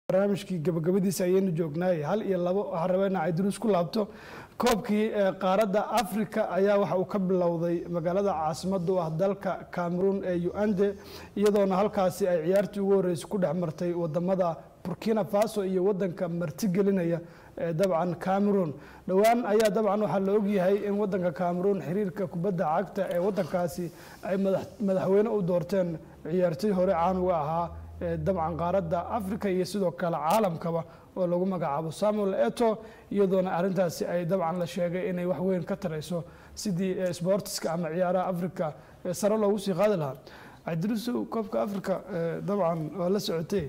barnaamijkii gabagabadiisa ayaynu joognaay hal iyo labo waxaan rabaa inaa cayduruus ku laabto koobkii ee qaaradda africa ayaa waxa uu ka bilowday magaalada caasimada u ah dalka cameroon ee ugande iyadoona halkaasi ay ciyaartii ugu horreysay ku dhex martay wadamada burkina faso iyo wadanka martigelinaya ee dabcan cameroon dhowaan ayaa dabcan waxaa la ogyahay in wadanka cameroon xiriirka kubadda cagta ee wadankaasi ay madax- madaxweyne u doorteen ciyaartoy hore caan uga ahaa ee dabcan qaaradda africa iyo sidoo kale caalamkaba oo lagu magacaabo samuel eto iyadoona arrintaasi ay dabcan la sheegay inay wax weyn ka tarayso sidii eh, sportiska ama ciyaaraha africa ee sare loogu sii qaadi lahaa cabdirusow koobka africa eh, dabcan waa la socotay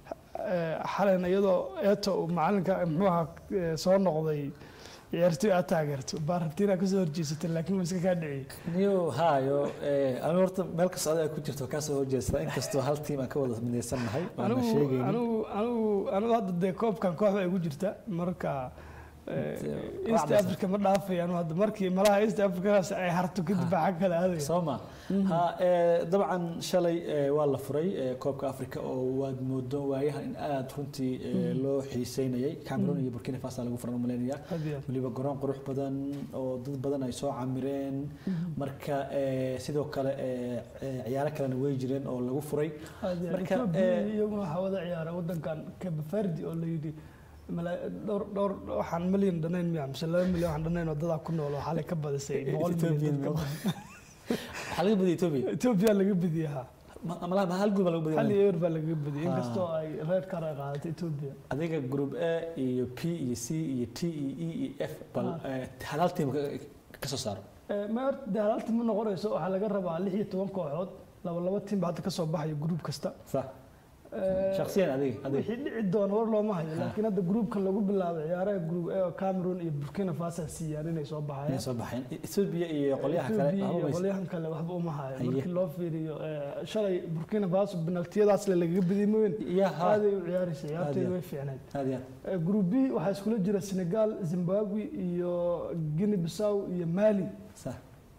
eh, xalan iyadoo eto uu macalinka muxuu ahaa eh, soo noqday ciyaartoy aad taageerto baa rabtiin aad kasoo horjeesatay laakiin waa iska kaa dhiciyey niyo hayo anigu horta meel kasta adiga ku jirto kaa soo horjeesta inkastoo hal tiim aan ka wada midaysannahay waana anigu sheegaynin anigu anigu anigu hadda dee koobkan kooxda ay ku jirta marka eh, Inta- east waa africa ma dhaafay anu hadda markii malaha east africadaas ay harto kadib baa xag kale aadaya soo ma ha ee, dabcan shalay ee, waa la furay ee, koobka africa oo waad moodo waayahan in aad runtii ee, loo xiiseynayay cameroon iyo burkina faso lagu furan umaleynaya Had iyo aad. weliba garoon qurux badan oo dad badan ay soo camireen marka ee, sidoo kale ee, ee, ciyaaro kalena way jireen oo lagu furay Had iyo aad. marka, Ethiopia eh, iyaguna waxaa wada ciyaara wadankan cape verde oo la yidhi mala- dhowr dhowr waxaan milyan dhanayn miya mise laba milyan waxaan dhanayn oo dadaa ku nool oo xalay ka badisay boqol milyan dad ka badan. waxaa laga badiyay ethiopia Ethiopia laga bediyey ha Ma- malaha ma hal guud baa lagu hal badiyay iyo ewer baa laga bediyey Ah. inkastoo ay reer kar ay qaadatay Ethiopia adiga group a iyo p iyo c iyo t iyo e iyo f bal Ah. ee, hal hal tiim ka- ka soo saaro Eh, ma horta dee halaalti ma noqonayso waxaa laga rabaa lix iyo toban kooxood laba laba tiim baa hadda ka soo baxayo gruub kasta sax Eh, shakhsiyan adiga adiga wixii dhici doona war looma hayo laakiin hadda gruubkan lagu bilaabay ciyaaraha gruub A oo Cameroon iyo Burkina Faso ay siiyaan inay soo inay baxayaan soo baxeen ethiopia iyo qolyaha kale Ethiopia waxba iyo maysa qolyahan kale waxba uma hayo Haye. markii loo fiiriyo eh, shalay Burkina Faso penaltiyadaas le lagaga badiyay mooyin iyo ha aaday u ciyaaraysa ciyaartooyda Aad way fiicnayd aad iyo Eh, group B waxaa iskula jira Senegal Zimbabwe iyo Guinea Bissau iyo Mali sax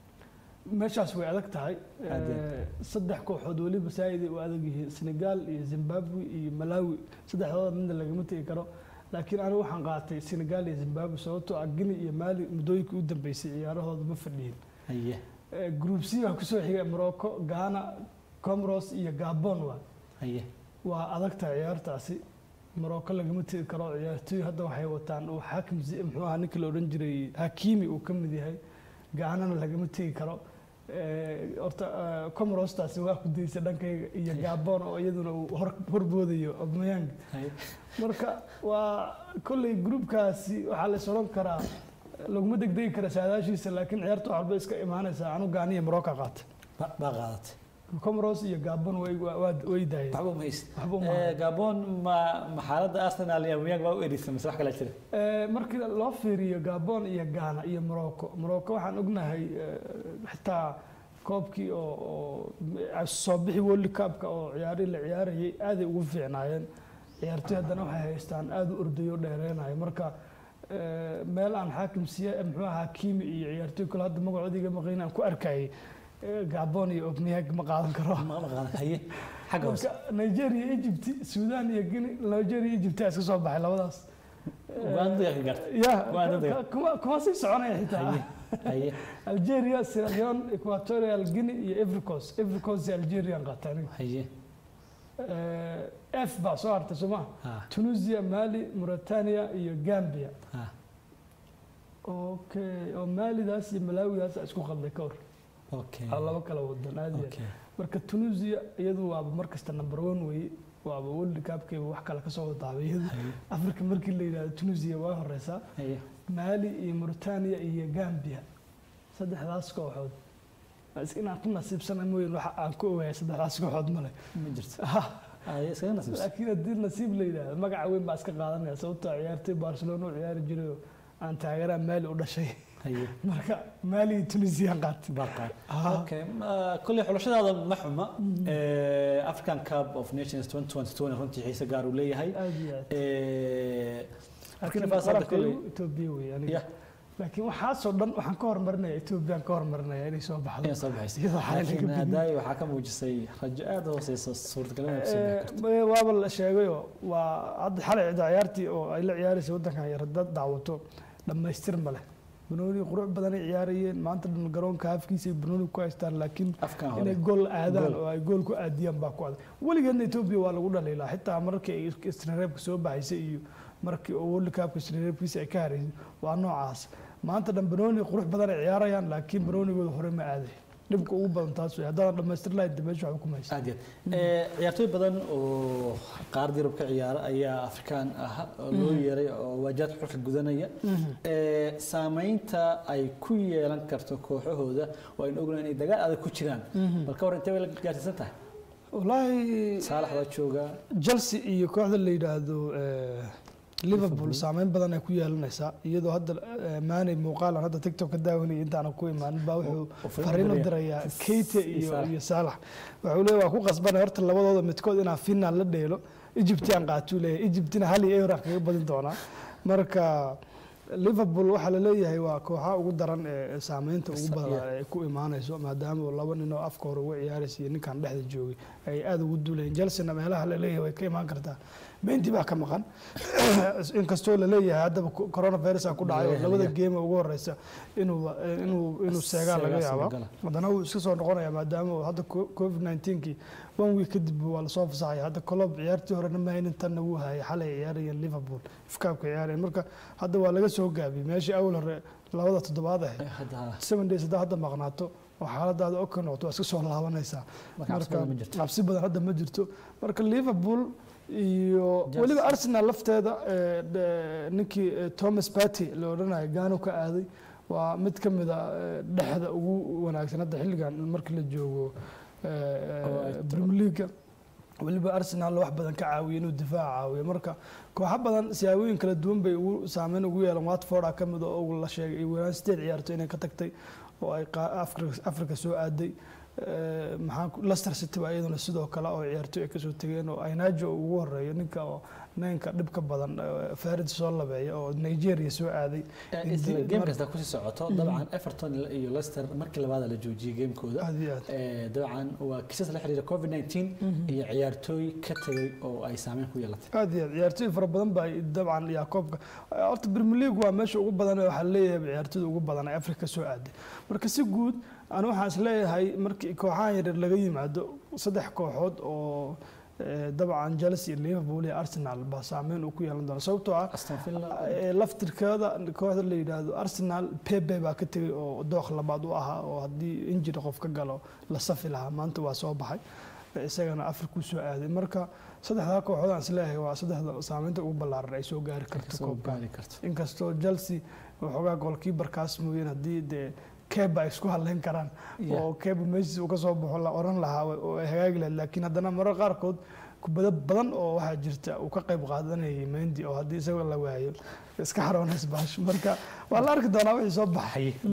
meeshaas way adag tahay Aad iyo Eh, saddex kooxood weliba saa'iday u adag yihiin senegal iyo zimbabwe iyo malawi saddexdooda midna lagama tegi karo laakiin anigu waxaan qaatay senegal iyo zimbabwe sababtoo ah guinea iyo mali muddooyinkii u dambeysay ciyaarahooda ma fadhiyin haye Eh, group c waxaa kusoo xigay morocco ghana comoros iyo gabon waa haye waa adag tahay ciyaartaasi morocco lagama tegi karo ciyaartooy hadda waxay wataan uu xaakim zi- muxuu ahaa ninkii la odhan jiray hakimi uu ka mid yahay gacanana lagama tegi karo Eh, horta eh, comorostaasi waa ku daysa dhankayga iyo gabon oo iyaduna uu hor horboodayo obmayang haye marka waa kolley gruubkaasi waxaa la soran karaa laguma degdegi kara saadaashiisa laakiin ciyaarta wax walba iska imaanaysaa anu gaaniya morocco qaata ba- baa qaadatay comoros iyo gabon way waa- waa- way daayeen waxba uma hayst waxba uma Ee, hayo. gabon ma ma xaaladda arsenal iyo aubameyang baa u erisa mise wax kale jira Eh, markii loo fiiriyo gabon iyo ghana iyo morocco morocco waxaan ognahay eh, xitaa koobkii oo oo soo bixi world cupka oo ciyaarihii la ciyaarayay aaday ugu fiicnaayeen ciyaartoy haddana waxay haystaan aada u ordayo dheereenayo marka eh, meel aan xaakim siya muxuu ahaa kimi iyo ciyaartoy kale hadda magacoodiga maqayn aan ku arkayay eh, gabon iyo obmiyag ma qaadan karo ma ma qaadan haye xagga hoose marka nigeria egypt sudan iyo guinea nigeria egypt aa iska soo baxay labadaas uganda yaa ka gaartay ya Uganda dega. ka- kuma kuma sii soconaya xitaa haye haye algeria sierra leone equatorial guinea iyo ivory coast ivory coast iyo algerian qaata aniga haye Eh, f baa soo hartay soo ma ha tunisia mali mauritania iyo gambia ha okay oo malidaas iyo malawidaas isku qalday ka hor okay Waa laba kala wadan aad iyo aad. okay marka tunisia iyadu waaba markasta number one weye waaba world cupkeeba wax kale kasoo wadaabay iyadu haye africa markii la yidhahdo tunisia waa horeysaa haye mali iyo mauritania iyo gambia saddexdaas kooxood is- inaan ku nasiibsana mooyin waxa aan ku ogahay saddexdaas kooxood male ma jirto haye iskaga nasiibsan laakiin haddii nasiib la yidhaahdo magaca weyn baa iska qaadanaya sababtoo ah ciyaartoy barcelona u ciyaari jiray oo aan taageeraha mali u dhashay haye marka mali iyo tunisian qaatay Barca. Ah. Okay. ma- Kolley xulashadaada ma xuma. Ee, African Cup of Nations 2022 runtii xiise gaar uu leeyahay. aad iyo aad Ee, Burkina Laakiin Faso hadda qalabka kolley igu Ethiopia wey aniga Yeah. laakiin waxaasoo dhan waxaan ka hormarinaya ethoobiyan ka hormarinaya inay soo baxdo inay soo baxayso iyadoo xalay laga laakiin badiyay. hadaayi waxaa ka muujisay rajo aada u hooseysa suurtagalnimada kusoo bixi karto Eh, waaba la sheegayoo waa hadda xalay cidda ciyaartii oo ay la ciyaaraysa waddankan yar dad daawato dhammaystir ma leh banooni qurux badanay ciyaarayeen maanta dhan garoonka afkiisa ay banooni ku haystaan laakiin afkan hore inay gool aadaan Gool. oo ay gool ku aadiyaan baa ku adag weligeedna etoobiya waa lagu dhaliilaa xitaa markii ay istinareebka soo baxaysay iyo markii oo world cupka istinareebkiisa ay ka haraysay waa noocaas maanta dhan banooni qurux badan ay ciyaarayaan laakiin banoonigooda hore ma aaday dhibka ugu badan taas wey haddaadan dhammaystir lahayd dee meesha waxba kuma haysa aad iyo aad Eh, ciyaartooy badan oo qaarada yurub ka ciyaara ayaa afrikaan ah oo loo yeeray oo waajaadka xulka gudanaya Eh, saameynta ay ku yeelan karto kooxahooda waa in ognahay inay dagaal adag ku jiraan bal ka war intee bay la gaarsiisan tahay wallaahi saalax baa jooga chelsea iyo kooxda la yidhaahdo eh, liverpool saameyn badan ay ku yeelanaysaa iyadoo hadda eh, maanay muuqaalan hadda tiktok ka daawanayay intaana ku imaanin baa wuxuu oo fariin fariin u diraya. dirayaa keite iyo iyo Salah. iyo saalax wuxuu leeyahay waa ku qasbanay horta labadooda midkood inaa final la dheelo egyptian qaatuu leeyahay egyptina hal iyo euro kaga badin doonaa marka liverpool waxaa la leeyahay waa kooxaha ugu daran ee saameynta ugu Sa- badan yeah. ay ku imaanayso maadaama oo laba nin oo afka hore uga ciyaaraysa iyo ninkan dhexda joogay ay aada ugu duulayeen chelsea meelaha la leeyahay way ka imaan kartaa mendi baa ka maqan inkastoo la leeyahay haddaba co- coronavirus ku dhacay oo Leeyahay, labada leeyahay. game ugu horeysa inuu inuu inuu seegaa laga Seegaa yaaba suuragala. haddana wuu iska soo noqonaya maadaama uu hadda co- covid 19kii one week kadib waa lasoo fasaxaya hadda colob ciyaartii horena ma haynin tanna wuu hayay xalay ciyaarayeen liverpool ifkaabka ciyaarayeen marka hadda waa laga soo gaabiyey meeshii awal hore labada toddobaad ahayd Eh, hadda seven days haddaa hadda maqnaato oo xaaladaada ok noqoto waa iska soo laabanaysaa marka cabsi badan ma jirto cabsi badan hadda ma jirto marka liverpool iyo Chelsea. weliba arsenal lafteeda eh, de- ninkii eh, thomas party la odhanayo gaano ka aaday waa mid ka mid a eh, dhexda ugu wanaagsan hadda xilligan markii la joogo eh, Oo ay eh, tahay. premier league weliba arsenal wax badan ka caawiya inuu difaaca caawiyo marka kooxo badan siyaabooyin kala duwan bay ugu saameyn ugu yeelan watford a ka mid a oo la sheegay iyo weeraan sideed ciyaarto inay ka tagtay oo ay qa- Afrika- afrika soo aaday Eh, maxaa ku- leicester city baa iyaduna sidoo kale oo ciyaartoy ay kasoo tegeen oo aynajo ugu horeeyo ninka oo ninka dhibka badan eh, farid soo labeeya oo nigeria soo aaday Eh, isla Inti- game mar- kasta kusii socoto dabcan everton iyo leicester markii labaada la joojiyey gamekooda aad iyo aad Eh, dabcan waa kiisas la xiriira covid 19 iyo ciyaartooy ka tegay oo ay saameyn ku yeelatay aad iyo aad ciyaartoy fara badan baa dabcan yakoobka horta premier league waa meesha ugu badan ee waxaa leeyahay ciyaartoyda ugu badan ee afrika soo aaday marka si guud anu waxaan is leeyahay markii kooxahan yaryar laga yimaado saddex kooxood oo eh, dabcan chelsea iyo liverpool iyo arsenal baa saameyn uu ku yeelan doona sababtoo ah aston villa Eh, laftirkeeda kooxda la yidhaahdo arsenal pepe baa ka tegay oo dooq labaad u ahaa oo haddii injiri qof ka galo la safi lahaa maanta waa soo baxay Eh, isagana afrikuu soo aaday marka saddexdaa kooxood aan isleeyahay waa saddexda saameynta ugu ballaaran ay soo gaari karto kasoo koobka gaari karto inkastoo chelsea waxoogaa goolkiibarkaas mooyeen haddii dee keba ay isku hadlayn karaan Yeah. oo keba meeshiis uu ka soo baxo la oran lahaa oo ay hagaagi lahayd laakiin haddana marar qaarkood kubado badan oo waxaa jirta uu ka qayb qaadanayay mendi oo haddii isagoo la waayo iska xaroonays baash marka waa la arki doonaa wixii soo baxay Haye.